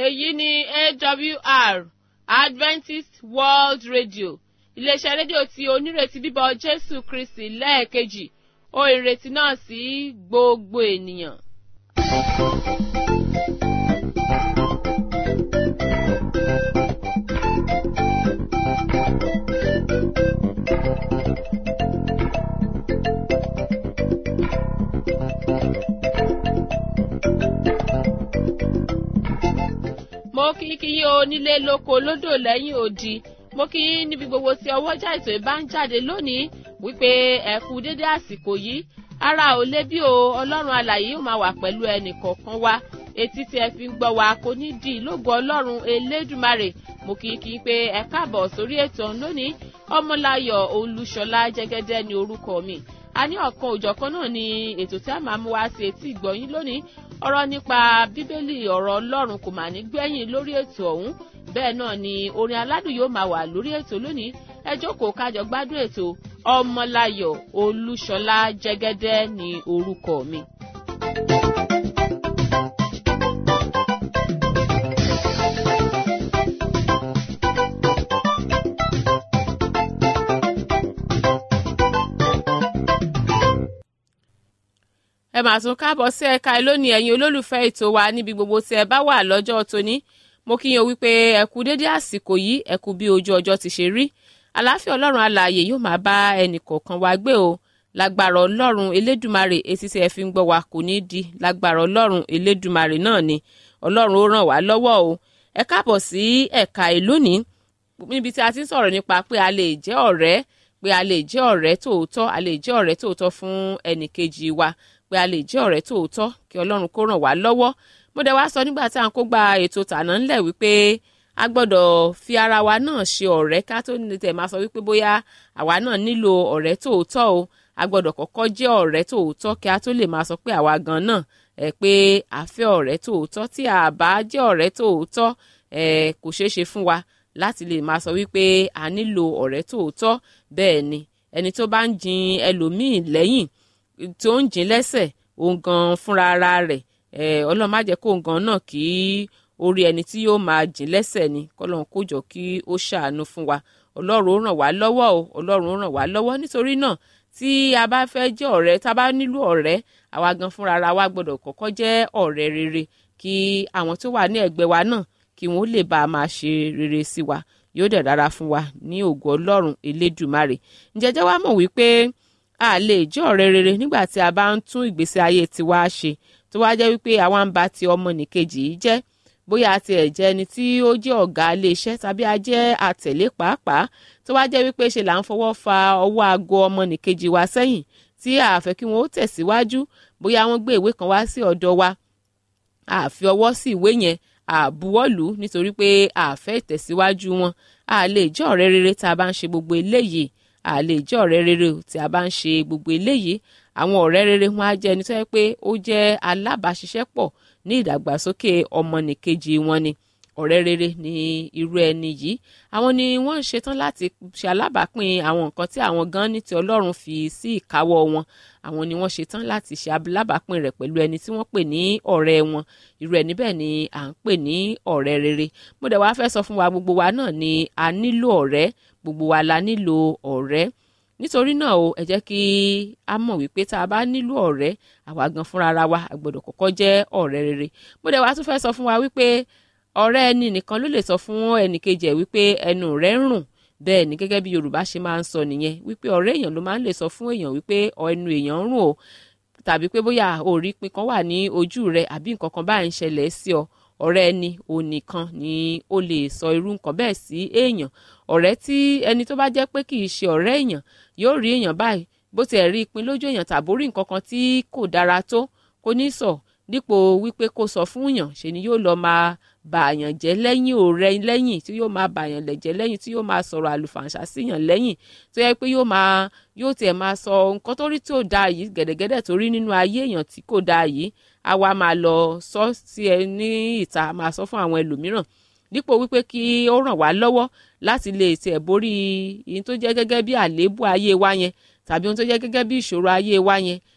èyí ni awr adventist world radio iléeṣẹ́ rédíò tí onírètí bíbọ̀ jésù kristi lẹ́ẹ̀kejì ó ìrètí náà sí gbogbo ènìyàn. mo kí kí yí o nílé lóko lódò lẹ́yìn odi mo kí yín níbi gbogbo tí ọwọ́jà ètò ìbá ń jáde lónìí wípé ẹ kú dédé àsìkò yìí ara ò lé bí o ọlọ́run alàyè yóò máa wà pẹ̀lú ẹnì kọ̀ọ̀kan wa etí tí ẹ fi ń gbọ́ wa kò ní di lógo ọlọ́run elédùmarè mo kí kí pé ẹ káàbọ̀ sórí ètò lónìí ọmọláyọ̀ olúṣọlá jẹ́gẹ́dẹ́ ní orúkọ mi a ní ọ̀kan òjọ̀kan náà ni ètò tí a máa mú wá sí etí ìgbọ̀yìn lónìí ọ̀rọ̀ nípa bíbélì ọ̀rọ̀ ọlọ́run kò mà ní gbẹ̀yìn lórí ètò ọ̀hún bẹ́ẹ̀ náà ni orin aládùn yóò máa wà lórí ètò lónìí ẹ jókòó kájọ gbádùn ètò ọmọláyọ̀ olúṣọlá jẹ́gẹ́dẹ́ ní orúkọ mi. ẹ máa tún káàbọ̀ sí ẹ̀ka lónìí ẹ̀yin olólùfẹ́ ètò wa níbi gbogbo tí ẹ bá wà lọ́jọ́ tóní mo kí yín o wípé ẹ kú dédé àsìkò yìí ẹ kú bí ojú ọjọ́ ti ṣe rí àlàáfíà ọlọ́run alààyè yóò máa bá ẹnì kọ̀ọ̀kan wa gbé o lágbára ọlọ́run elédùmarè etí tí ẹ fi ń gbọ́ wa kò ní di lágbára ọlọ́run elédùmarè náà ni ọlọ́run ó ràn wá lọ́wọ́ o ẹ káàbọ̀ sí ẹ̀ka lónìí níbi tí a ti ń sọ̀rọ̀ nípa pé a lè jẹ́ ọ̀rẹ́ pé a lè jẹ́ ọ̀rẹ́ tòótọ́ a lè jẹ́ ọ̀rẹ́ tòótọ́ fún ẹnìkejì wa pé a lè jẹ́ ọ̀rẹ́ tòótọ́ kí ọlọ́run kó ràn wá lọ́wọ́ mo dẹ̀ wá sọ nígbà tí à ń kó gba ètò tàná ńlẹ̀ wípé a gbọ́dọ̀ fi ara wa náà ṣe ọ̀rẹ́ ká tó ní tẹ̀ máa sọ wípé bóyá àwa náà nílò ọ̀rẹ́ tòótọ́ o a gbọ́dọ̀ kọ́kọ́ jẹ́ ọ̀rẹ́ tòótọ́ kí a tó lè máa sọ pé àwa gan náà ẹ̀ pé a fẹ́ ọ̀rẹ́ tòótọ́ tí a bá jẹ́ ọ̀rẹ́ tòótọ́ ẹ̀ kò ṣeé ṣe fún wa láti lè máa sọ wípé a nílò ọ̀rẹ́ tòótọ́ bẹ́ẹ̀ ni ẹni tó bá ń jin ẹlòmíì lẹ́yìn tó ń jìn lẹ́sẹ̀ òun gan fúnra ara rẹ̀ ọlọ́run má jẹ́ kó òun gan náà kí orí ẹni tí yóò máa jìn lẹ́sẹ̀ ni kọ́lọ́run kó jọ kí ó ṣàánú fún wa ọlọ́run ó ràn wá lọ́wọ́ o ọlọ́run ó ràn wá lọ́wọ́ nítorí náà tí a bá fẹ́ jẹ́ ọ̀rẹ́ tá a bá nílò ọ̀rẹ́ àwa gan fúnra ara wa gbọ́dọ̀ kọ́kọ́ jẹ́ ọ̀rẹ́ rere kí àwọn tó wà ní ẹ̀gbẹ́ wa náà kí wọ́n lè bá a máa ṣe rere sí wa yóò dẹ̀ dára fún wa ní ògo ọlọ́run elédùmarè ǹjẹ́jẹ́ wa mọ̀ wípé a lè jẹ́ ọ̀rẹ́ rere nígbà tí a bá ń tún ìgbésí ayé tiwa ṣe tó wá jẹ́ wípé àwa ń ba ti ọmọnìkejì yìí jẹ́ bóyá a tiẹ̀ jẹ́ ẹni tí ó jẹ́ ọ̀gá iléeṣẹ́ tàbí a jẹ́ àtẹ̀lé pàápàá tó wá jẹ́ wípé ṣe là ń fọwọ́ fa ọwọ́ aago ọmọnìkejì wa sẹ́yìn tí a fẹ́ kí wọ́n ó tẹ̀síwájú bóyá wọ́n gbé ìwé kan wá sí ọ̀dọ̀ wa a fi ọwọ́ sí ìwé yẹn àbúwọ́lù nítorí pé a fẹ́ ìtẹ̀síwájú wọn a lè jẹ́ ọ̀rẹ́ rere tá a bá ń ṣe gbogbo eléyìí a lè jẹ́ ọ̀rẹ́ rere tí a bá ń ṣe gbogbo eléyìí àwọn ọ̀rẹ́ rere wọn á jẹ́ ẹni tó yẹ pé ó jẹ́ alábàáṣiṣẹ́pọ̀ ní ìdàgbàsókè ọmọnìkejì wọn ni ọ̀rẹ́ rere ní irú ẹni yìí àwọn ni wọ́n ń ṣetán láti ṣe alábàápín àwọn nǹkan tí àwọn gan ní ti ọlọ́run fi sí ìkáwọ́ wọn àwọn ni wọ́n ṣetán láti ṣe alábàápín rẹ̀ pẹ̀lú ẹni tí wọ́n pè ní ọ̀rẹ́ wọn irú ẹni bẹ́ẹ̀ ni à ń pè ní ọ̀rẹ́ rere mo dẹ̀ wá fẹ́ sọ fún wa gbogbo wa náà ni a nílò ọ̀rẹ́ gbogbo wa la nílò ọ̀rẹ́ nítorí náà o ẹ jẹ́ kí a mọ̀ wípé tá a bá nílò ọ̀rẹ́ àwa gan fúnra ara wa a gbọ́dọ̀ kọ́kọ́ jẹ́ ọ̀rẹ́ rere mo dẹ̀ wá tún fẹ́ sọ fún wa wípé ọ̀rẹ́ ẹni nìkan ló lè sọ fún ẹnìkejì ẹ̀ wípé ẹnu rẹ̀ ń rùn bẹ́ẹ̀ ni gẹ́gẹ́ bí Yorùbá ṣe máa ń sọ nìyẹn wípé ọ̀rẹ́ èèyàn ló máa ń lè sọ fún èèyàn wípé ẹnu èèyàn ń rùn o tàbí pé bóyá orí pin kan wà ní ojú rẹ àbí nǹkan kan báyìí ń ṣẹlẹ̀ sí ọ ọ̀rẹ́ ẹni onìkan ni ó lè sọ irú nǹkan bẹ́ẹ̀ sí èèyàn ọ̀rẹ́ tí ẹni tó bá jẹ́ pé kì í ṣe ọ̀rẹ́ èèyàn yóò rí èèyàn báyìí bó tiẹ̀ rí ìpín lójú èèyàn tàbí orí nǹkan kan tí kò dára tó kò ní sọ dípò wípé kó sọ fún èèyàn ṣe ni yóò lọ máa bà àyàn jẹ́ lẹ́yìn ọ̀rẹ́ lẹ́yìn tí yóò máa bà àyàn lẹ̀jẹ̀ lẹ́yìn tí yóò máa sọ̀rọ̀ àlùfàǹṣà síyàn lẹ́yìn tó yẹ pé yóò máa yóò tiẹ̀ máa sọ nǹkan tó rí tí ò dáa yìí gẹ̀dẹ̀gẹ̀dẹ̀ tó rí nínú ayé èèyàn tí kò dáa yìí á wá máa lọ sọ sí ẹ ní ìta máa sọ fún àwọn ẹlòmíràn dípò wípé kí ó ràn wá lọ́wọ́ láti lè tiẹ̀ borí ìyẹn tó jẹ́ gẹ́gẹ́ bí àléébù ayé wa yẹn tàbí ohun tó jẹ́ gẹ́gẹ́ bí ìṣòro ayé wa yẹn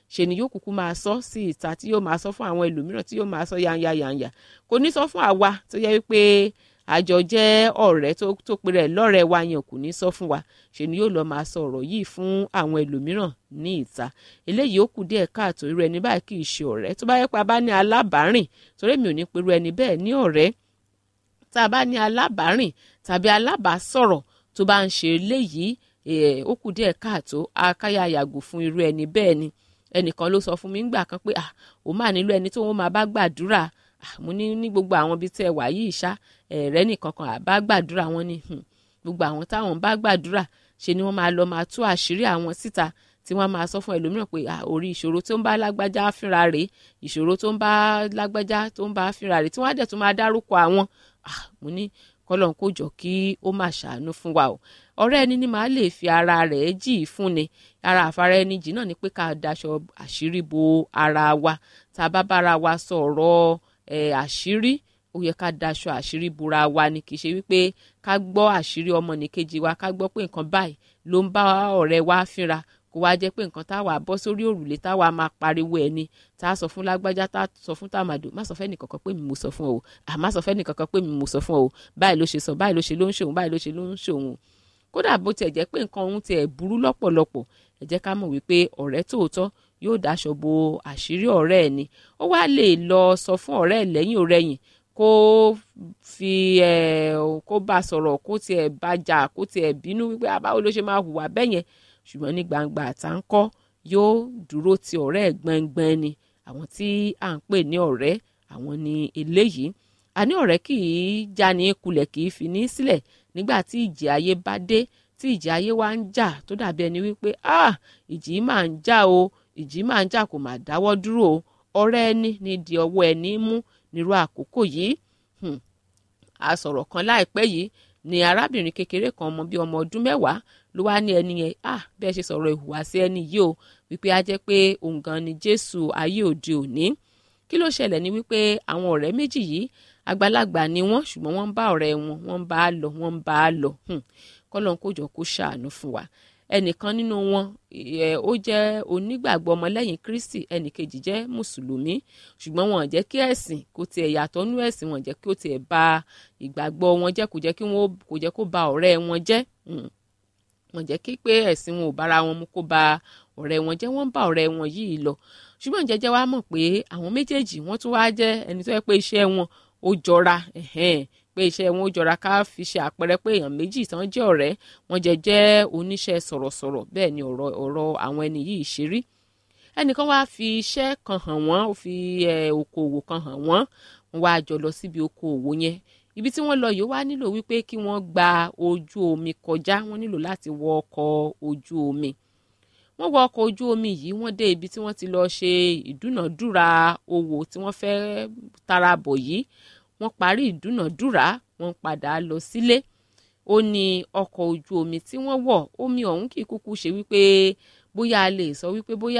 ṣe ni yóò kúkú máa sọ sí ìta tí yóò máa sọ fún àwọn ẹlòmíràn tí yóò máa sọ yanya yanya kò ní sọ fún àwa tó yẹ wípé àjọ jẹ́ ọ̀rẹ́ tó tó pe rẹ̀ lọ́rẹ̀ẹ́ wa yẹn kò ní sọ fún wa ṣe ni yóò lọ máa sọ ọ̀rọ̀ yìí fún àwọn ẹlòmíràn ní ìta eléyìí ó kù díẹ̀ káàtó irú ẹni báyìí kì í ṣe ọ̀rẹ́ tó bá yẹ pa bá ní alábàárìn torí mi ò ní pe irú ẹni bẹ́ẹ̀ ní ọ̀rẹ́ tá a bá ní alábàárìn tàbí alábàásọ̀rọ̀ tó bá ń ṣe eléyìí ó kù díẹ̀ káàtó akáyà yàgò fún irú ẹni bẹ́ẹ̀ ni ẹnìkan ló sọ fún mi ńgbà kan pé ah òun máa nílò ẹni tó wọn máa bá gbàdúrà mo ní ní gbogbo àwọn ibi tẹ́ ẹ wà yìí ṣá ẹ̀rẹ́ nìkan kan àbá gbàdúrà wọn ni gbogbo àwọn táwọn bá gbàdúrà ṣe ni wọ́n máa lọ máa tú àṣírí àwọn síta tí wọ́n máa sọ fún ẹlòmíràn pé orí ìṣòro tó ń bá lágbájá fínra rèé ìṣòro tó ń bá lágbájá tó ń bá fínra rèé tí wọ́n á dẹ̀ tún máa dárúkọ àwọn mo ní kọ́lọ́n kó jọ kí ó máa ṣàánú fún wa o ọ̀rẹ́ ẹni ni màá lè fi ara rẹ̀ jì í fún ni ara àfara ẹni jì náà ni pé ká daṣọ àṣírí bo ara wa tá a bá bára wa sọ̀rọ̀ àṣírí ó yẹ ká daṣọ àṣírí bora wa ni kì í ṣe wípé ká gbọ́ àṣírí ọmọnìkejì wa ká gbọ́ pé nǹkan báyìí ló ń bá ọ̀rẹ́ wa fínra kó wá jẹ́ pé nǹkan táwa bọ́ sórí òrùlé táwa máa pariwo ẹni tá a sọ fún lágbájá tá a sọ fún tàmàdò má sọ fẹ́ nìkankan pé mi mo sọ fún ọ o àmá sọ fẹ́ nìkankan pé mi mo sọ fún ọ o báyìí ló ṣe sọ báyìí ló ṣe ló ń ṣòun báyìí ló ṣe ló ń ṣòun kódà bó tiẹ̀ jẹ́ pé nǹkan ohun tiẹ̀ burú lọ́pọ̀lọpọ̀ ẹ jẹ́ ká mọ̀ wípé ọ̀rẹ́ tòótọ́ yóò dáṣọ bo àṣírí ọ̀rẹ́ ẹ̀ ni ó wá lè lọ sọ fún ọ̀rẹ́ ẹ̀ lẹ́yìn ọ̀rẹ́yìn kó fi ẹ kó bá sọ̀rọ̀ kó tiẹ̀ bá jà kó tiẹ̀ bínú wípé àbáwo ló ṣe máa hùwà bẹ́yẹn ṣùgbọ́n ní gbangba àtàǹkọ́ yóò dúró ti ọ̀rẹ́ ẹ̀ gbẹngbẹn ni àwọn tí à ń pè ní ọ̀rẹ́ àwọn ni eléyìí àní ọ̀rẹ́ kì í já ní kulẹ̀ kì í fi ní sílẹ̀ nígbà tí ìjì ayé bá dé tí ìjì ayé wa ń jà tó dàbí ẹni wípé ah ìjì máa ń jà o ìjì máa ń jà kò máa dáwọ́ dúró o ọ̀rẹ́ ẹni ní di ọwọ́ ẹni mú nírú àkókò yìí a sọ̀rọ̀ kan láìpẹ́ yìí ni arábìnrin kékeré kan ọmọ bíi ọmọ ọdún mẹ́wàá ló wá ní ẹni yẹn ah bẹ́ẹ̀ ṣe sọ̀rọ̀ ìhùwàsí ẹni yìí o wípé a jẹ́ pé òun gan ni jésù ayé òde òní kí ló ṣẹlẹ̀ ni wípé àwọn ọ̀rẹ́ méjì yìí àgbàlagbà ni wọ́n ṣùgbọ́n wọ́n ń bá ọ̀rẹ́ wọn wọ́n ń bá a lọ wọ́n ń bá a lọ kọ́lọ́n kó jọ kó ṣàánú fún wa ẹnìkan nínú wọn ó jẹ́ onígbàgbọ́ ọmọlẹ́yìn kristi ẹnìkejì jẹ́ mùsùlùmí ṣùgbọ́n wọn jẹ́ kí ẹ̀sìn kó tiẹ̀ yàtọ̀ nú ẹ̀sìn wọn jẹ́ kí ó tiẹ̀ ba ìgbàgbọ́ wọn jẹ́ kó jẹ́ kí wọn kó jẹ́ kó ba ọ̀rẹ́ wọn jẹ́ wọn jẹ́ kí pé ẹ̀sìn wọn ò bára wọn mu kó ba ọ̀rẹ́ wọn jẹ́ wọ́n bá ọ̀rẹ́ wọn yìí lọ ṣùgbọ́n jẹ́jẹ́ wa mọ̀ pé àwọn méjèèjì wọ́n tún wá jẹ́ ẹni tó yẹ pé iṣẹ́ wọn ó jọra pé iṣẹ́ wọn ó jọra ká fi ṣe àpẹẹrẹ pé èèyàn méjì tán jẹ́ ọ̀rẹ́ wọn jẹ́ jẹ́ oníṣẹ́ sọ̀rọ̀sọ̀rọ̀ bẹ́ẹ̀ ni ọ̀rọ̀ ọ̀rọ̀ àwọn ẹni yìí ṣe rí ẹnìkan wá fi iṣẹ́ kan hàn wọ́n ó fi okòwò kan hàn wọ́n wọ́n wá jọ lọ síbi okòwò yẹn ibi tí wọ́n lọ yìí wá nílò wípé kí wọ́n gba ojú omi kọjá wọ́n nílò láti wọ ọkọ̀ ojú omi wọ́n wọ ọkọ̀ ojú omi yìí wọ́n dé ibi tí wọ́n ti lọ ṣe ìdúnàdúrà owó tí wọ́n fẹ́ tara bọ̀ yìí wọ́n parí ìdúnàdúrà wọ́n padà lọ sílé ó ní ọkọ̀ ojú omi tí wọ́n wọ̀ omi ọ̀hún kì í kúkú ṣe wípé bóyá a lè sọ wípé bóyá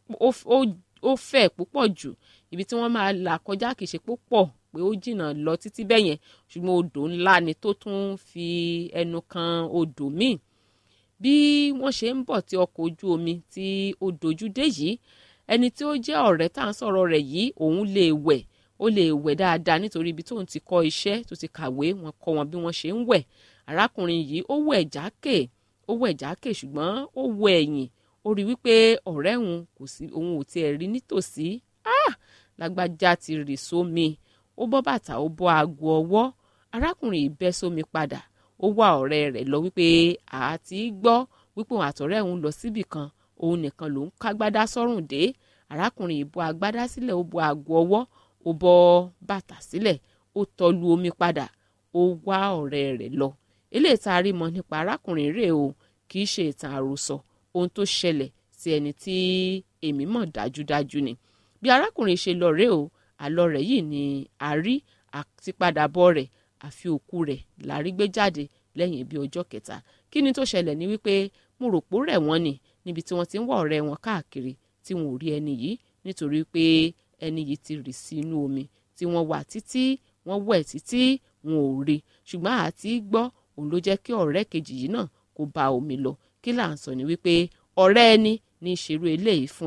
ó fẹ̀ púpọ̀ jù ibi tí wọ́n máa là kọjá kì í ṣe púpọ̀ pé ó jìnnà lọ títí bẹ́ẹ̀ yẹn ṣùgbọ́n odò ńlá ni tó tún fi ẹnu kan odò míì bí wọ́n ṣe ń bọ̀ tí ọkọ̀ ojú omi tí ó dojú dé yìí ẹni tí ó jẹ́ ọ̀rẹ́ tá à ń sọ̀rọ̀ rẹ̀ yìí òun lè wẹ̀ ó lè wẹ̀ dáadáa nítorí ibi tóun ti kọ́ iṣẹ́ tó ti kàwé wọn kọ́ wọn bí wọ́n ṣe ń wẹ̀ arákùnrin yìí ó wẹ̀ jákè ó wẹ̀ jákè ṣùgbọ́n ó wọ ẹ̀yìn ó rí wípé ọ̀rẹ́ òun kò sí òun ò tiẹ̀ rí nítòsí ah lágbájá ti rì sómi ó bọ́ bàtà ó bọ́ aago ọwọ́ arákùnrin yìí bẹ́ sómi padà ó wá ọ̀rẹ́ rẹ̀ lọ wípé àti gbọ́ wípé òun àtọ̀rẹ́ òun lọ síbì kan òun nìkan ló ń kágbádá sọ́rùn dé arákùnrin yìí bọ́ agbádá sílẹ̀ ó bọ́ aago ọwọ́ ó bọ́ bàtà sílẹ̀ ó tọ́lu omi padà ó wá ọ̀rẹ́ rẹ̀ lọ eléyìí tá a rí mọ̀ nípa arákùnrin rẹ̀ o kì í ṣe ìtàn àròsọ ohun tó ṣẹlẹ̀ sí ẹni tí èmi mọ̀ dájúdájú ni bí arákùnrin ṣe lọ rèé o àlọ rẹ̀ yìí ni a rí àtipadàbọ̀ rẹ̀ àfi òkú rẹ̀ lárí gbé jáde lẹ́yìn bí ọjọ́ kẹta kí ni tó ṣẹlẹ̀ ní wípé mo rò pó rẹ̀ wọ́n ni níbi tí wọ́n ti ń wá ọ̀rẹ́ wọn káàkiri tí wọn ò rí ẹni yìí nítorí pé ẹni yìí ti rì sí inú omi tí wọ́n wà títí wọ́n wẹ̀ títí wọn ò rí ṣùgbọ́n àti gbọ́ òun ló jẹ́ kí ọ̀rẹ́ kejì yìí náà kó ba omi lọ kí là ń sọ ni wípé ọ̀rẹ́ ẹni ní ìṣerú eléyìí fún ni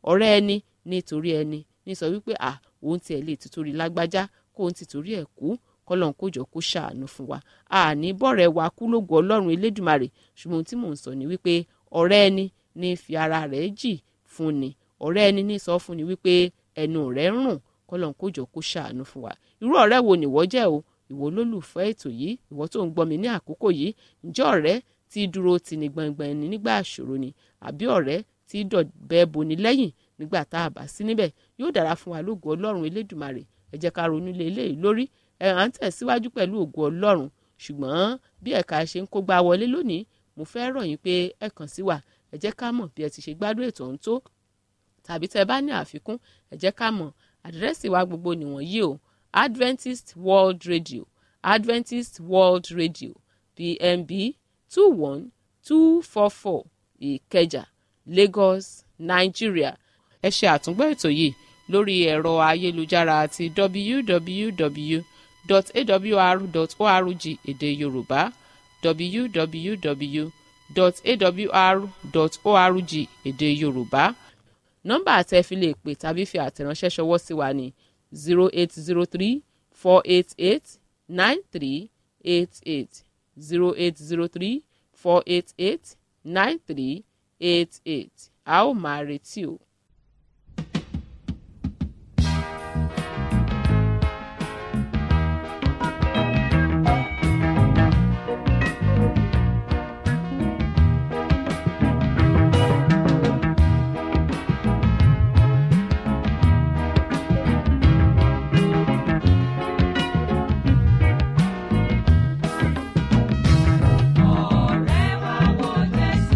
ọ̀rẹ́ ẹni nítorí ẹni ní sọ wípé à òun tiẹ̀ lè tìtorí lágbájá kó òun tìtorí ẹ̀ kú kọ́lọ́n kó jọ kó ṣàánú fún wa àní bọ̀rẹ̀ wa kú lógo ọlọ́run elédùmarè ṣùgbọ́n ohun tí mò ń sọ ni wípé ọ̀rẹ́ ẹni ní fi ara rẹ̀ jì fún ni ọ̀rẹ́ ẹni ní sọ fún ni wípé ẹnu rẹ̀ ń rùn kọ́lọ́n kó jọ kó ṣàánú fún wa irú ọ̀rẹ́ wo nìwọ jẹ́ o ìwọ olólùfẹ́ ètò yìí ìwọ tó ń gbọ́ mi ní àkókò yìí ǹjẹ́ ọ̀rẹ́ tí dúró tì ní gbọ̀ngbọ̀n ẹni nígbà àṣòro ni àbí ọ̀rẹ́ tí dọ̀bẹ́ boni lẹ́yìn nígbà tá a bá sí níbẹ̀ yóò dára fún wa lógo ọlọ́run elédùmarè ẹ jẹ́ ká ronú lé eléyìí lórí ẹ à ń tẹ̀síwájú pẹ̀lú ògo ọlọ́run ṣùgbọ́n bí ẹ̀ka ṣe ń kó gbá wọlé lónìí mo fẹ́ rọ̀ yín pé ẹ kàn sí wa ẹ jẹ́ ká mọ̀ bí ẹ ti ṣe gbádùn ètò ọ̀hún tó tàbí tẹ́ bá ní àfikún ẹ jẹ́ ká mọ̀ àdírẹ́sì wa gbogbo nìwọ̀nyí o Adventist World Radio Adventist World Radio PMB two one two four four Ìkẹjà Lagos Nigeria ẹ ṣe àtúngbọ́ ètò yìí lórí ẹ̀rọ ayélujára àti www.awr.org èdè Yorùbá www.awr.org èdè Yorùbá nọ́mbà àtẹ fi lè pè tàbí fi àtẹ̀ránṣẹ́ ṣọwọ́ sí wa ní zero eight zero three four eight eight nine three eight eight zero eight zero three four eight eight nine three eight eight a ó máa retí o. Ọ̀rẹ́ wa wo Jésù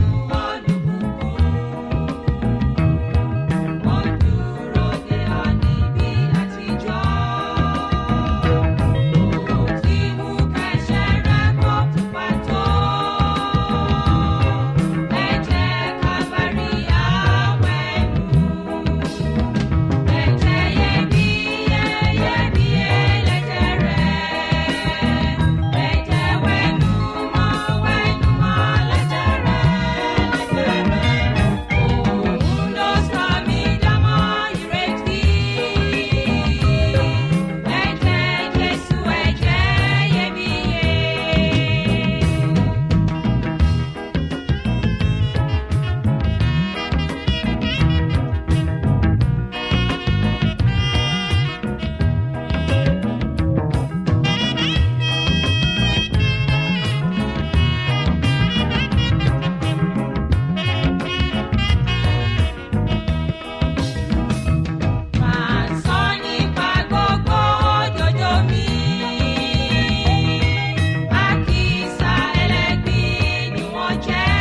olùbùkún. Wọ́n dúró de ọ níbi àtijọ́. Ó ti mú kẹ́sẹ̀ rẹ kó pupa tó. Ẹ̀jẹ̀ Kábárì àwẹ̀nù. Ẹ̀jẹ̀ iyebíye, iyebíye lẹ̀jẹ̀ rẹ̀. Ẹ̀jẹ̀ wẹ̀nù mọ́, wẹ̀nù mọ́ lẹ́jẹ̀ rẹ̀, lẹ́jẹ̀ rẹ̀. Òun ló sọ mí dámọ̀ ìrètí. Ẹ̀jẹ̀ Jésù, ẹ̀jẹ̀ iyebíye. Máa sọ nípa gbogbo òjòjò mi. Àkísà ẹlẹ́gbin ni wọ́n jẹ́.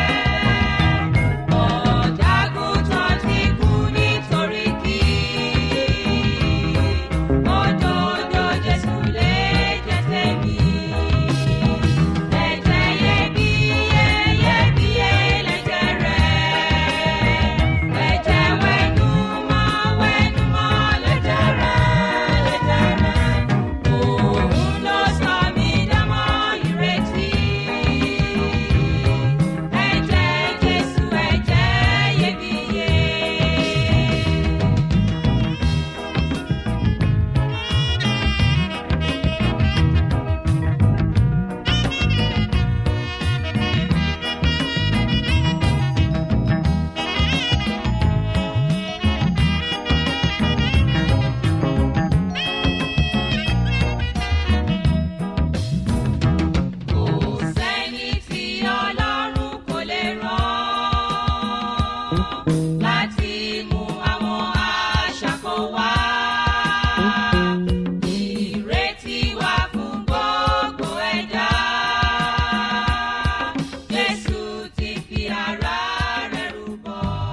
Ọ̀dàgùtàn ti kú nítorí kí. Òdodo Jésù lè jẹ́ tèmi. Ẹ̀jẹ̀ iyebíye, iyebíye lẹ̀jẹ̀ rẹ̀. Ẹ̀jẹ̀ wẹ̀nù mọ́, wẹ̀nù mọ́ lẹ́jẹ̀ rẹ̀, lẹ́jẹ̀ rẹ̀. Òun ló sọ mí dámọ̀ ìrètí. Ẹ̀jẹ̀ Jésù, ẹ̀jẹ̀ iyebíye. Kò sẹ́ni tí Ọlọ́run kò lè rán láti mú àwọn aṣáko wá. Ìrètí wà fún gbogbo ẹ̀dá. Jésù ti fi ara rẹ̀ rúbọ.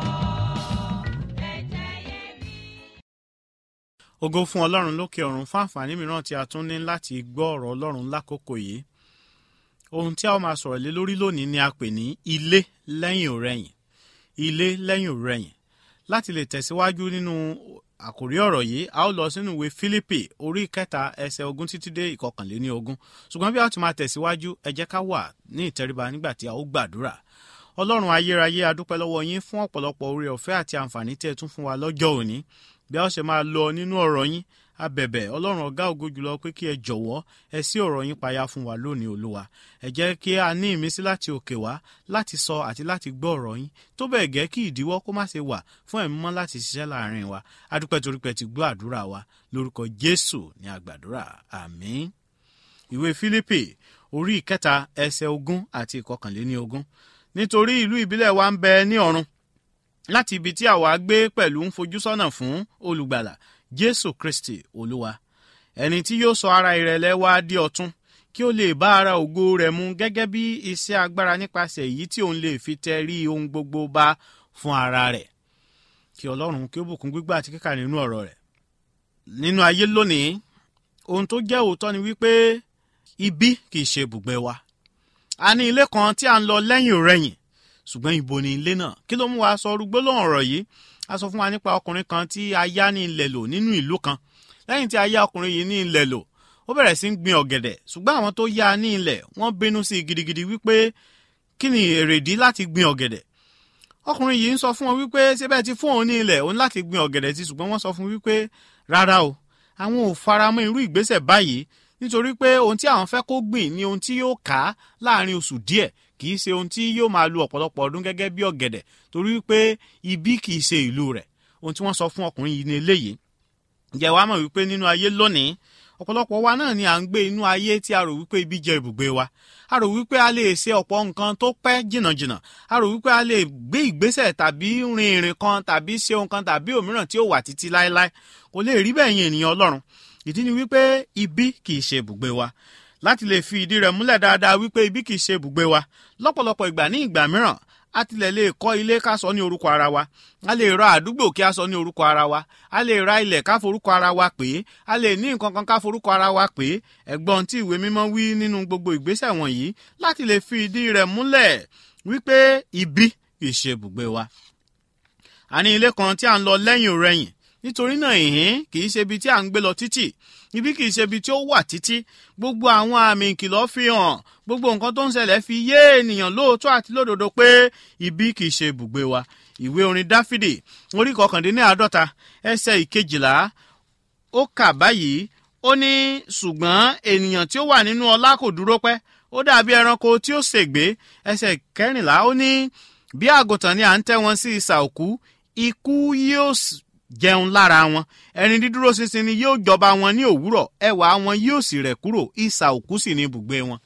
Ẹ̀jẹ̀ iyebíye. ògo fún ọlọ́run lókè ọ̀run fún àǹfààní mìíràn tí a tún ní láti gbọ́ ọ̀rọ̀ ọlọ́run lákòókò yìí ohun tí a ó máa sọ̀rọ̀ lé lórí lónìí ni a pè ní ilé lẹ́yìn òrẹ̀yìn ilé lẹ́yìn òrẹ̀yìn láti lè tẹ̀síwájú nínú àkòrí ọ̀rọ̀ yìí a ó lọ sínú ìwé Fílípì orí kẹta ẹsẹ̀ ogún títí dé ìkọkànléní ogún ṣùgbọ́n bí a ó ti máa tẹ̀síwájú ẹ jẹ́ ká wà ní ìtẹríba nígbà tí a ó gbàdúrà ọlọ́run ayérayé adúpẹ́ lọ́wọ́ yín fún ọ̀pọ̀lọpọ̀ oore ọ̀fẹ́ àti àǹfààní tí ẹ tún fún wa lọ́jọ́ òní bí a ó ṣe máa lọ nínú ọ̀rọ̀ yín abẹ̀bẹ̀ ọlọ́run ọ̀gá ògo jùlọ pé kí ẹ jọ̀wọ́ ẹ sí ọ̀rọ̀ yín payá fún wa lónìí olúwa ẹ jẹ́ kí a ní ìmísí láti òkè wá láti sọ àti láti gbọ́ ọ̀rọ̀ yín tó bẹ́ẹ̀ gẹ́ kí ìdíwọ́ kó má ṣe wà fún ẹ̀mí mọ́ láti ṣiṣẹ́ láàrin wa adúpẹ́ torí pé ti gbọ́ àdúrà wa lórúkọ jésù ní àgbàdúrà àmín ìwé fílípì orí ìkẹta ẹsẹ̀ ogún àti ìkọkànléní ogún nítorí ìlú ìbílẹ̀ wa ń bẹ ní ọ̀run láti ibi tí àwa gbé pẹ̀lú ń fojú sọ́nà fún olùgbàlà jésù kristi olúwa ẹni tí yóò sọ ara ìrẹ̀lẹ̀ wa di ọ̀tun kí ó lè bá ara ògo rẹ̀ mu gẹ́gẹ́ bí iṣẹ́ agbára nípasẹ̀ èyí tí òun lè fi tẹ rí ohun gbogbo bá fún ara rẹ̀ kí ọlọ́run kí ó bùkún gbígbà àti kíkà nínú ọ̀rọ̀ rẹ̀ nínú ayé lónìí ohun tó jẹ́ òótọ́ ni wípé ibi kì í ṣe ibùgbé wa a ní ilé kan tí a ń lọ lẹ́yìn rẹ̀yìn ṣùgbọ́n ibo ni ilé náà kí ló mú wa sọ orúgbó lóhùn ọ̀rọ̀ yìí a sọ fún wa nípa ọkùnrin kan tí a yá ní ilẹ̀ lò nínú ìlú kan lẹ́yìn tí a yá ọkùnrin yìí ní ilẹ̀ lò ó bẹ̀rẹ̀ sí ń gbin ọ̀gẹ̀dẹ̀ ṣùgbọ́n àwọn tó yá ní ilẹ̀ wọ́n bínú sí i gidigidi wípé kí ni èrèdí láti gbin ọ̀gẹ̀dẹ̀ ọkùnrin yìí ń sọ fún wọn wípé síbẹ̀ ti fún òun ní ilẹ̀ òun láti gbin ọ̀gẹ̀dẹ̀ sí ṣùgbọ́n wọ́n sọ fún wípé rárá o àwọn ò faramọ́ irú ìgbésẹ̀ báyìí nítorí pé ohun tí àwọn fẹ́ kó gbìn ni ohun tí yóò ká láàrin oṣù díẹ̀ kì í ṣe ohun tí yóò máa lu ọ̀pọ̀lọpọ̀ ọdún gẹ́gẹ́ bí ọ̀gẹ̀dẹ̀ torí pé ibi kì í ṣe ìlú rẹ̀ ohun tí wọ́n sọ fún ọkùnrin yìí ní eléyìí ǹjẹ́ wàá mọ̀ wípé nínú ayé lónìí ọ̀pọ̀lọpọ̀ wa náà ni à ń gbé inú ayé tí a rò wípé ibi jẹ́ ibùgbé wa a rò wípé a lè ṣe ọ̀pọ̀ nǹkan tó pẹ́ jìnnàjìnnà a rò wípé a lè gbé ìgbésẹ̀ tàbí rin ìrìn kan tàbí ṣe ohun kan tàbí òmíràn tí ó wà títí láéláé kò lè rí bẹ́ẹ̀ yẹn ènìyàn ọlọ́run ìdí ni wípé ibi kì í ṣe ibùgbé wa láti lè fi ìdí rẹ̀ múlẹ̀ dáadáa wípé ibi kì í ṣe ibùgbé wa lọ́pọ̀lọpọ̀ ìgbà ní ìgbà mìíràn a tilẹ̀ lè kọ́ ilé ká sọ ní orúkọ ara wa a lè ra àdúgbò kí a sọ ní orúkọ ara wa a lè ra ilẹ̀ ká forúkọ ara wa pé a lè ní nǹkan kan ká forúkọ ara wa pé ẹ̀gbọ́n tí ìwé mímọ́ wí nínú gbogbo ìgbésẹ̀ wọ̀nyí láti lè fi ìdí rẹ̀ múlẹ̀ wípé ibi kì í ṣe ibùgbé wa. a ní ilé kan tí a ń lọ lẹ́yìn òrẹ́yìn nítorí náà ìhín kì í ṣe ibi tí a ń gbé lọ títì ibi kì í ṣe ibi tí ó wà títí gbogbo àwọn àmì ìkìlọ̀ fi hàn gbogbo nǹkan tó ń ṣẹlẹ̀ fi yé ènìyàn lóòótọ́ àti lódodo pé ibi kì í ṣe ibùgbé wa ìwé orin dáfídì orí kọkàndínláàádọ́ta ẹsẹ̀ ìkejìlá ó kà báyìí ó ní ṣùgbọ́n ènìyàn tí ó wà nínú ọlá kò dúró pẹ́ ó dàbí ẹranko tí ó ṣègbé ẹsẹ̀ kẹrìnlá ó ní bí àgùntàn ni à ń tẹ́ wọn sí isà òkú ikú yóò jẹun lára wọn ẹni dídúró ṣinṣin ni yóò jọba wọn ní òwúrọ̀ ẹwà wọn yóò sì rẹ̀ kúrò ìsà òkú sì ní ibùgbé wọn.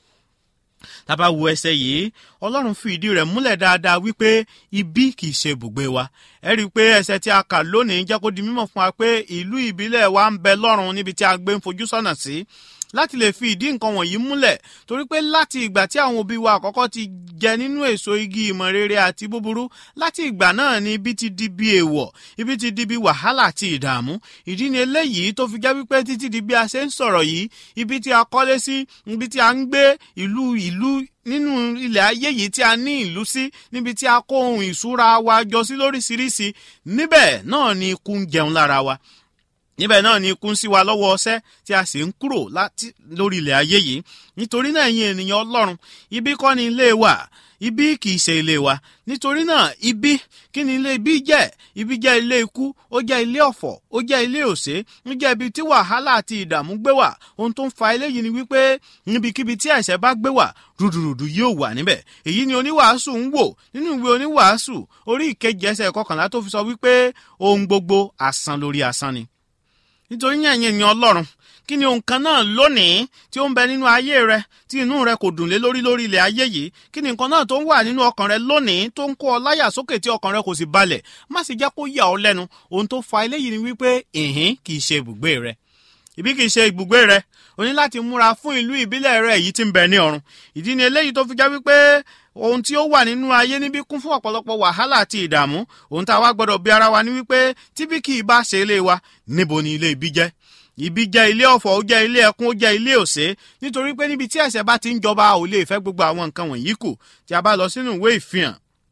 tábà wo ẹsẹ̀ yìí ọlọ́run fi ìdí rẹ̀ múlẹ̀ dáadáa wípé ibi kì í ṣe ibùgbé wa ẹ rí i pé ẹsẹ̀ tí a kà lónìí jẹ́ kó di mímọ̀ fún wa pé ìlú ìbílẹ̀ wa ń bẹ lọ́run níbi tí a gbé ń fojú sọ́nà sí láti lè fi ìdí nǹkan wọ̀nyí múlẹ̀ torí pé láti ìgbà tí àwọn òbí wa àkọ́kọ́ ti jẹ nínú èso igi ìmọ̀ rere àti búburú láti ìgbà náà ni ibi ti di bí èèwọ̀ ibi ti di bí wàhálà àti ìdààmú ìdí ni eléyìí tó fi jẹ́ wípé títí di bí a ṣe ń sọ̀rọ̀ yìí ibi tí a kọ́lé sí ibi tí a ń gbé ìlú ìlú nínú ilẹ̀ ayé yìí tí a ní ìlú sí níbi tí a kó ohun ìṣúra wa jọ sí lóríṣiríṣi níbẹ̀ náà ni ikú ń jẹun lára wa níbẹ̀ náà ni ikú ń sí wa lọ́wọ́ ọṣẹ́ tí a sì ń kúrò lórí ilẹ̀ ayé yìí nítorí náà ẹ̀yin ènìyàn ọlọ́run ibi kọ́ ni ilé wa ibi kì í ṣe ilé wa nítorí náà ibi kí ni ilé ibi jẹ́ ibi jẹ́ ilé ikú ó jẹ́ ilé ọ̀fọ̀ ó jẹ́ ilé òṣè ó jẹ́ ibi tí wàhálà àti ìdààmú gbé wà ohun tó ń fa eléyìí ni wípé níbikíbi tí àìsàn bá gbé wà rúdurùdu yóò wà níbẹ̀ èyí ni oníwàásù ń wò nínú ìwé oníwàásù orí ìkejì ẹsẹ̀ kọkànlá tó fi sọ wípé ohun gbogbo asán lórí asán ni nítorí yẹn ẹ̀yin ènìyàn ọlọ́run kí ni ohun kan náà lónìí tí ó ń bẹ nínú ayé rẹ tí inú rẹ kò dùn lé lórí lórí ilẹ̀ ayé yìí kí ni nǹkan náà tó ń wà nínú ọkàn rẹ lónìí tó ń kó ọ láyà sókè tí ọkàn rẹ kò sì balẹ̀ má sì jẹ́ kó yà ọ́ lẹ́nu ohun tó fa eléyìí ni wípé ìhín kì í ṣe ibùgbé rẹ ibi kì í ṣe ibùgbé rẹ o ní láti múra fún ìlú ìbílẹ̀ rẹ èyí tí ń bẹ ní ọ̀run ìdí ni eléyìí tó fi jẹ́ wípé ohun tí ó wà nínú ayé níbí kún fún ọ̀pọ̀lọpọ̀ wàhálà àti ìdààmú ohun tá a wá gbọ́dọ̀ bí ara wa ní wípé tíbí kì í bá ṣe ilé wa níbo ni ilé ibi jẹ́ ibi jẹ́ ilé ọ̀fọ̀ ó jẹ́ ilé ẹkún ó jẹ́ ilé òṣè nítorí pé níbi tí ẹ̀ṣẹ̀ bá ti ń jọba ò lè fẹ́ gbogbo àwọn nǹkan wọ̀nyí kù tí a bá lọ sínú ìwé ìfihàn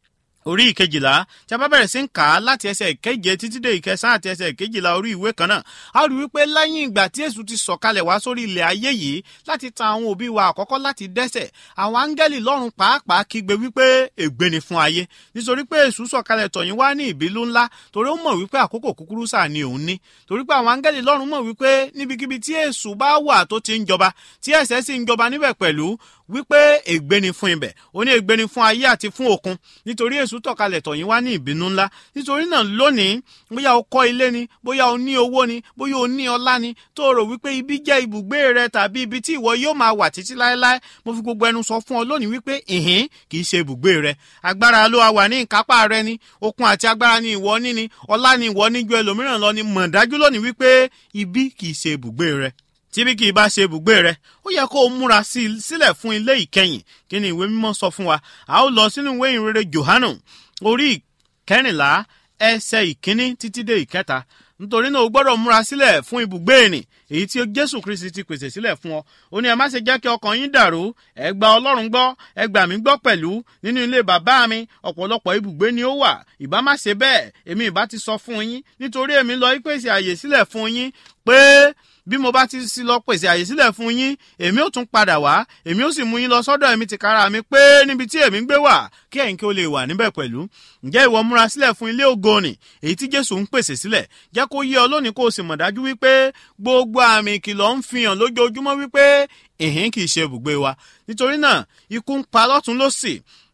orí ìkejìlá tí a bá bẹ̀rẹ̀ sí ń kà á láti ẹsẹ̀ ìkeje títí dé ìkẹsàn àti ẹsẹ̀ ìkejìlá orí ìwé kan náà a rí wípé lẹ́yìn ìgbà tí èṣù ti sọ̀kalẹ̀ wá sórí ilẹ̀ ayé yìí láti tan àwọn òbí wa àkọ́kọ́ láti dẹ́sẹ̀ àwọn áńgẹ́lì lọ́run pàápàá kígbe wípé ègbé ni fún ayé nítorí pé èṣù sọ̀kalẹ̀ tọ̀yìn wá ní ìbílú ńlá torí ó mọ̀ wípé àkókò kúkúrú sáà ni òun ní torí pé àwọn áńgẹ́lì lọ́run mọ̀ wípé níbikíbi tí èṣù bá wà tó ti ń jọba tí ẹ̀ṣẹ̀ sì ń jọba níbẹ̀ pẹ̀lú wípé ègbé ni fún ibẹ̀ ó ní ègbé ni fún ayé àti fún òkun nítorí èṣù tọ̀kalẹ̀ tọ̀yìn wá ní ìbínú ńlá nítorí náà lónìí bóyá o kọ́ ilé ni bóyá o ní owó ni bóyá o ní ọlá ni tó o rò wípé ibi jẹ́ ibùgbé rẹ tàbí ibi tí ìwọ yóò máa wà títí láéláé mo fi gbogbo ẹnu sọ fún ọ lónìí wípé ìhín kì í ṣe ibùgbé rẹ agbára ló wà ní ìkápá rẹ ni okun àti agbára ni ìwọ ní ni ọlá ni ìwọ ní ju ẹlòmíràn lọ ni mọ̀ dájú lónìí wípé ibi kì í ṣe ibùgbé rẹ tíbi kì í bá ṣe ibùgbé rẹ ó yẹ kó o múra sílẹ̀ fún ilé ìkẹyìn kí ni ìwé mímọ́ sọ fún wa a ó lọ sínú ìwé ìrere Jòhánù orí kẹrìnlá ẹsẹ̀ ìkíní títí dé ìkẹta nítorí náà o gbọ́dọ̀ múra sílẹ̀ fún ibùgbé ẹni èyí tí Jésù Kristi ti pèsè sílẹ̀ fún ọ ó ní ẹ má ṣe jẹ́ kí ọkàn yín dàrú ẹ gba Ọlọ́run gbọ́ ẹ gbà mí gbọ́ pẹ̀lú nínú ilé bàbá mi ọ̀pọ̀lọpọ̀ ibùgbé ni ó wà ìbá má ṣe bẹ́ẹ̀ èmi ìbá ti sọ fún yín nítorí èmi lọ ìpèsè àyè sílẹ̀ fún yín pé bí mo bá ti sí lọ pèsè àyè sílẹ̀ fún yín èmi ò tún padà wá èmi ò sì mú yín lọ sọ́dọ̀ èmi tìkára mi pé níbi tí èmi ń gbé wà kí ẹ̀yin kí ó lè wà níbẹ̀ pẹ̀lú ǹjẹ́ ìwọ múra sílẹ̀ fún ilé ògo nì èyí tí Jésù ń pèsè sílẹ̀ jẹ́ kó yé ọ lónìí kó o sì mọ̀ dájú wípé gbogbo àmì ìkìlọ̀ ń fi hàn lójoojúmọ́ wípé ìhín kì í ṣe ibùgbé wa nítorí náà ikú ń pa lọ́tún lósì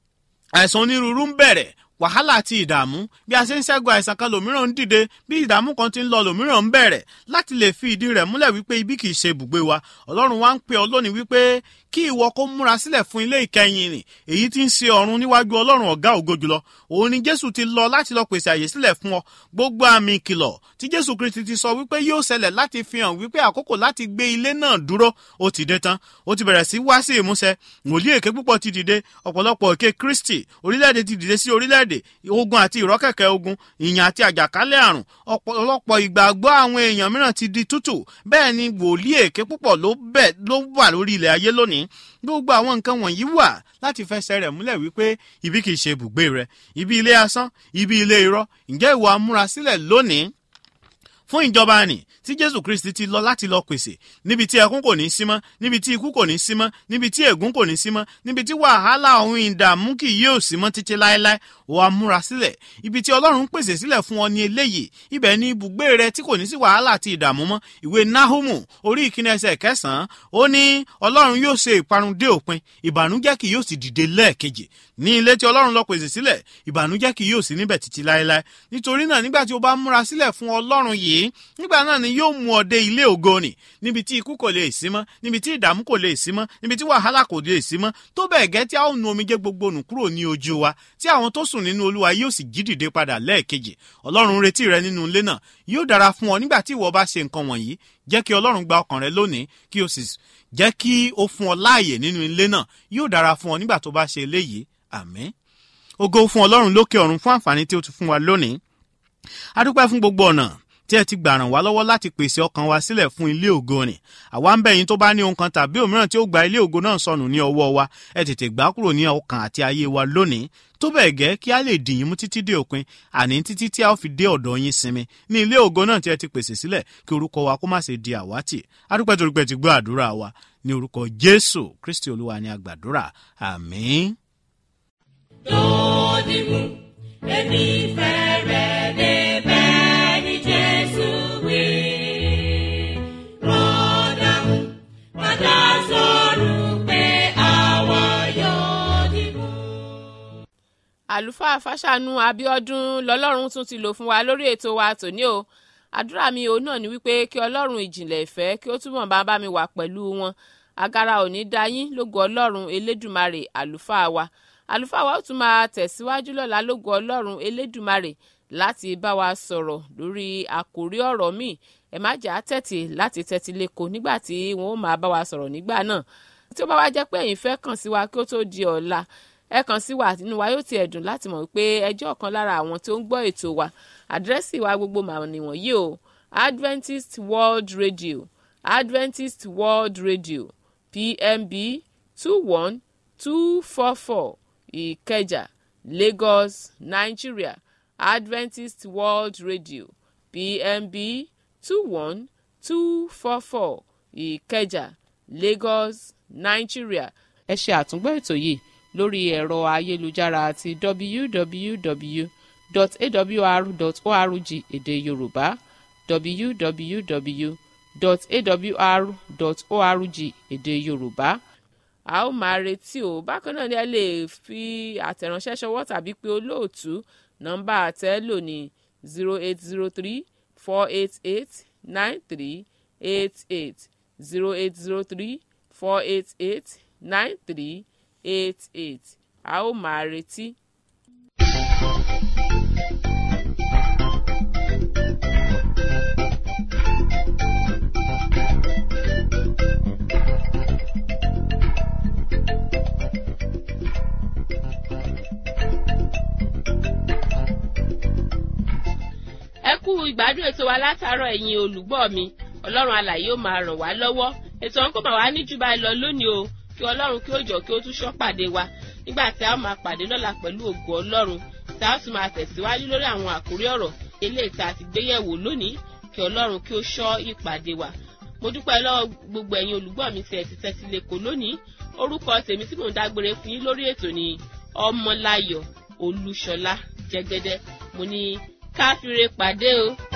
àìsàn onírúurú ń bẹ̀rẹ̀ wàhálà àti ìdààmú bí a ṣe ń ṣẹ́gun àìsàn kan lòmíràn ń dìde bí ìdààmú kan ti ń lọ lòmíràn ń bẹ̀rẹ̀ láti lè fi ìdí rẹ̀ múlẹ̀ wípé ibi kìí ṣe ibùgbé wa ọlọ́run wa ń pè ọ lónìí wípé kí ìwọ kó múra sílẹ̀ fún ilé ìkẹyìn rìn èyí tí ń ṣe ọ̀run níwájú ọlọ́run ọ̀gá ògo jùlọ òun ni jésù ti lọ láti lọ pèsè àyè sílẹ̀ fún ọ gbogbo àmì ìkìlọ̀ tí jésù kristi ti sọ wípé yóò ṣẹlẹ̀ láti fi hàn wípé àkókò láti gbé ilé náà dúró ó ti dé tán ó ti bẹ̀rẹ̀ sí wá sí ìmúṣẹ wòlíì èké púpọ̀ ti dìde ọ̀pọ̀lọpọ̀ èké kristi orílẹ̀-èdè ti dìde sí orílẹ̀-èdè ogun àti ìrọ́kẹ̀kẹ̀ ogun ìyàn àti àjàkálẹ̀ àrùn ọ̀pọ̀lọpọ̀ ìgbàgbọ́ àwọn èèyàn mìíràn ti di tútù bẹ́ẹ̀ ni wòlíì èké púpọ̀ ló bẹ̀ ló wà lórí ilẹ̀ ayé lónìí gbogbo àwọn nǹkan wọ̀nyí wà láti fẹsẹ̀ rẹ̀ múlẹ̀ wípé ibi kìí ṣe ibùgbé rẹ̀ ibi ilé asán ibi ilé irọ́ ǹjẹ́ ìwọ amúrasílẹ̀ lónìí fún ìjọba nì tí jésù kristi ti lọ láti lọ pèsè níbi tí ẹkún kò ní sí mọ́ níbi tí ikú kò ní sí mọ́ níbi tí ègún kò ní sí mọ́ níbi tí wàhálà ohun ìdààmú kì yóò sí mọ́ títí láéláé ó wá múra sílẹ̀ ibi tí ọlọ́run ń pèsè sílẹ̀ fún ọ ní eléyìí ibẹ̀ ni ibùgbé rẹ tí kò ní sí wàhálà àti ìdààmú mọ́ ìwé nahumu orí ìkíni ẹsẹ̀ kẹsàn-án ó ní ọlọ́run yóò ṣe ìparun dé òpin ìbànújẹ́ kì yóò sì dìde lẹ́ẹ̀kejì ní ilé tí ọlọ́run lọ pèsè sílẹ̀ ìbànújẹ́ kì yóò sí níbẹ̀ títí láéláé nítorí náà nígbà tí o bá múra sílẹ̀ fún ọlọ́run yìí nígbà náà ni yóò mú ọ dé ilé ògo nì níbi tí ikú kò lè sí mọ́ níbi tí ìdààmú kò lè sí mọ́ níbi tí wàhálà kò lè sí mọ́ tó bẹ́ẹ̀ gẹ́ tí a ó nu omijé gbogbo nù kúrò ní ojú wa tí àwọn tó sùn nínú olúwa yóò sì jí dìde padà lẹ́ẹ̀kejì ọlọ́run retí rẹ nínú ilé náà yóò dára fún ọ nígbà tí ìwọ bá ṣe nǹkan wọ̀nyí jẹ́ kí ọlọ́run gba ọkàn rẹ lónìí kí o sì jẹ́ kí ó fún ọ láàyè nínú ilé náà yóò dára fún ọ nígbà tó bá ṣe eléyìí àmín ògo fún ọlọ́run lókè ọ̀run fún àǹfààní tí ó ti fún wa lónìí adúpẹ́ fún gbogbo ọ̀nà tí ẹ ti gbà ràn wá lọ́wọ́ láti pèsè ọkàn wa sílẹ̀ fún ilé ògo ni àwa ń bẹ̀ yín tó bá ní ohun kan tàbí òmíràn tí ó gba ilé ògo náà sọnù ní ọwọ́ wa ẹ tètè gbà kúrò ní ọkàn àti ayé wa lónìí tó bẹ́ẹ̀ gẹ́ kí a lè dì yín mú títí dé òpin àní títí tí a ó fi dé ọ̀dọ̀ yín sinmi ní ilé ògo náà tí ẹ ti pèsè sílẹ̀ kí orúkọ wa kó má ṣe di àwátì adúpẹ́ torí pé ti gbọ́ àdúrà wa ní orúkọ jésù kristi olúwa ni a gbàdúrà àmín. lónìí mú èmi fẹ́ rẹ̀ débẹ̀ ní Jésù wí. Rọ́dà mú padà sọ̀rọ̀ pé àwa yóò dìbò. àlùfáà fàṣànù abiodun lọlọ́run tún ti lò fún wa lórí ètò wa tòní o àdúrà mi òun náà ni wípé kí ọlọ́run ìjìnlẹ̀ ìfẹ́ kí ó túbọ̀ bá bá mi wà pẹ̀lú wọn agara ò ní dá yín lógo ọlọ́run elédùmarè àlùfáà wa àlùfáà wa ó tún máa tẹ̀síwájú lọ́la lógo ọlọ́run elédùmarè láti bá wa sọ̀rọ̀ lórí àkòrí ọ̀rọ̀ míì ẹ má jà á tẹ̀tì láti tẹ́tí lẹ́kọ̀ọ́ nígbà tí wọ́n ó máa bá wa sọ̀rọ̀ nígbà náà tí ó bá wá jẹ́ pé ẹ̀yin fẹ́ kàn sí wa kí ó tó di ọ̀la ẹ kàn sí wa nínú wa yóò ti ẹ̀dùn láti mọ̀ pé ẹjọ́ kan lára àwọn tó ń gbọ́ ètò wa àdírẹ́sì wa gbogbo màá nìwọ̀nyí o Adventist World Radio Adventist World Radio PMB two one two four four Ìkẹjà lagos nigeria adventist world radio pmb two one two four four ìkẹjà lagos nigeria. ẹ ṣe àtúngbọ́ ètò yìí lórí ẹ̀rọ ayélujára àti www.awr.org èdè yorùbá www.awr.org èdè yorùbá a ó máa retí o bákan náà ni ẹ lè fi àtẹ̀ránṣẹ́ ṣọwọ́ tàbí pé olóòtú nọ́mbà àtẹ́lò ní zero eight zero three four eight eight nine three eight eight zero eight zero three four eight eight nine three eight eight a ó máa retí. ẹ kú ìgbádùn ètò wa látàárọ̀ ẹ̀yin olùgbọ́ mi ọlọ́run alàyè ó máa ràn wá lọ́wọ́ ètò ọ̀hún kò máa wá ní jù báyìí lọ lónìí o kí ọlọ́run kí ó jọ kí ó tún ṣọ́ pàdé wa nígbà tí a ó máa pàdé lọ́la pẹ̀lú ògo ọlọ́run tí a ó sì máa tẹ̀síwájú lórí àwọn àkórí ọ̀rọ̀ eléyìí tá a ti gbéyẹ̀wò lónìí kí ọlọ́run kí ó ṣọ́ ìpàdé wa mo dúpẹ́ lọ́wọ́ gbogbo ẹ̀yin olùgbọ́ mi tí ẹ ti tẹ́tí lẹ́kọ̀ọ́ lónìí orúkọ tèmi tí mò ń dágbére fún yín lórí ètò ni ọmọláyọ̀ olúṣọlá jẹ́gẹ́dẹ́ mo ní káfíńre pàdé o.